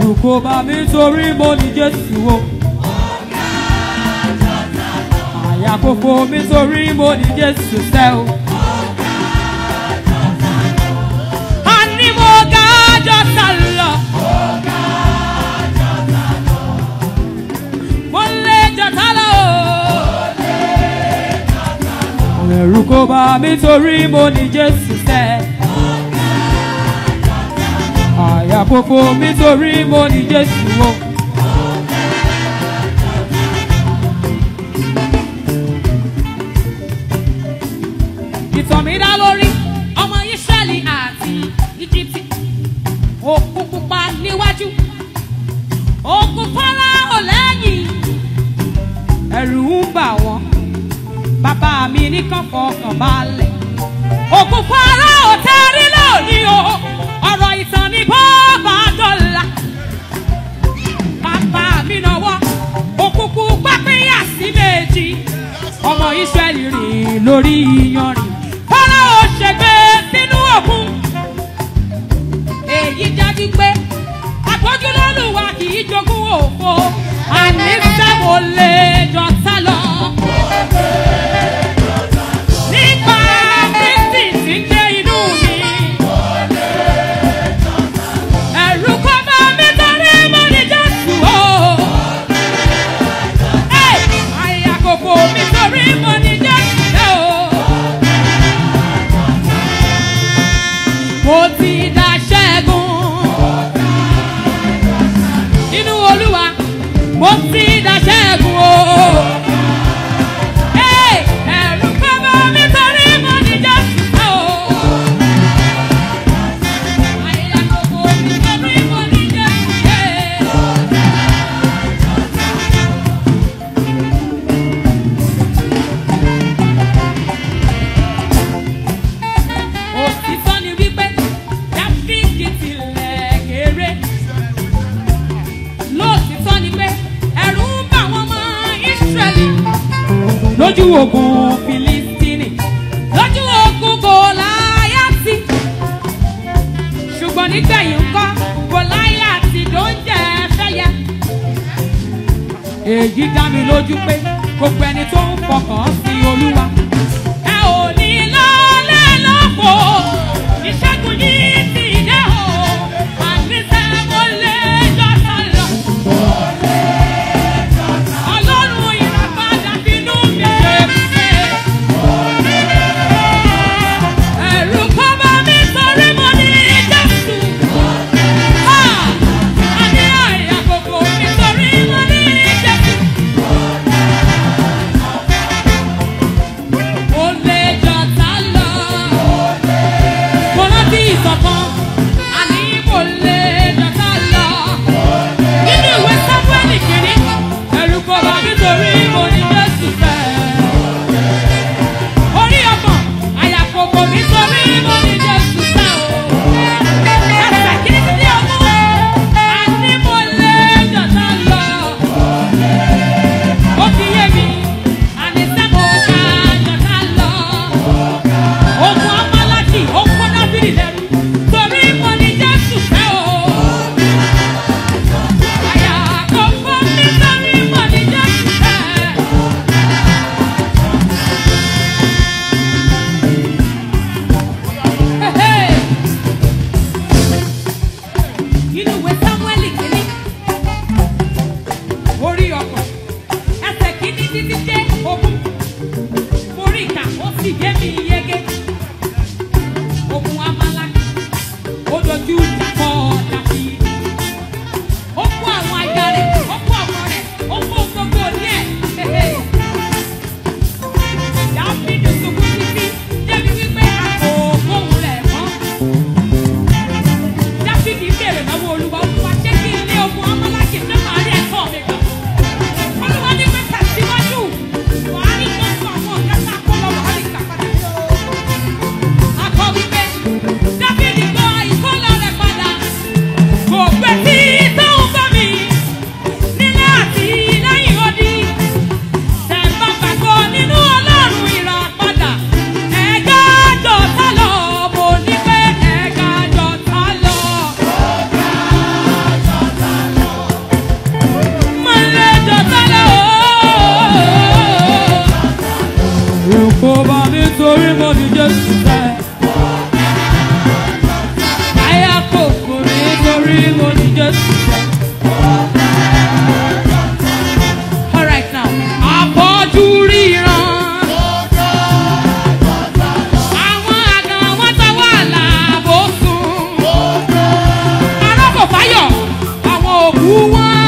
ẹ̀rù kò bá mi torí mo ní jésù o. àyà kò fò mí torí mo ní jésù sẹ́ o. àní mo ga jọ́ta lọ. mo lè jọ́ta lọ o. ẹ̀rù kò bá mi torí mo ní jésù sẹ́. àyà kò fò mí torí mo ní jésù o. ìtàn mi dá lórí ọmọ Ísírẹ́lì àti Íjíbítì òkú pupa níwájú òkú Fáráò lẹ́yìn ẹ̀rù ń bà wọ́n bàbá mi ní kàn fọkàn balẹ̀ òkú Fáráò tẹ́rí lónìí o ọ̀rọ̀ ìtàn ní bọ́ọ̀bà dọ́là bàbá mi náwó òkùnkùn pápínyà sí méjì ọmọ Ísírẹ́lì rìn lórí iyanrìn Fáráò ṣègbè sínú òkun èyí jáde pé àtọ́jú lọ́lùwà kì í jogún òfo àní sẹ́wọ̀n lè jọ sá lọ. nípa kristi tí ń gbé inú mi. ẹ̀rù kò bá mi torí mo ní Jésù o. Ẹ̀, àyà kò fò mi torí mo ní Jésù o. mo ti dá ṣẹ́gun nínú olúwa mo ti dá ṣẹ́gun o. Ẹ̀, ẹ̀rù kò bá mi torí mo ní Jésù o. Àyà kò fò mi torí mo ní Jésù o. òtítọ́ ni wípé dáfídì tilẹ̀ kéré lóòtítọ́ ni pé ẹ̀rù ń bà wọ́n mọ́ ìsírẹ́lì lójú ogun filistini lójú ogun gòláyàtì ṣùgbọ́n nígbẹ̀yìn ńkọ́ gòláyàtì ló ń jẹ́ fẹ́yẹ èyí dá mi lójú pé gbogbo ẹni tó ń fọkàn sí olúwa ẹ ò ní lọ́lẹ́ lọ́pọ̀ ìṣẹ́gun yìí ti dé o àníṣe mo lè jọ́ta lọ. ọlọ́run ìràpadà bínú mi ṣe ṣe. ẹ̀rù kọ́ bá mi torí mo ní jésù. àní àyà kòkò mi torí mo ní jésù. òkú wọn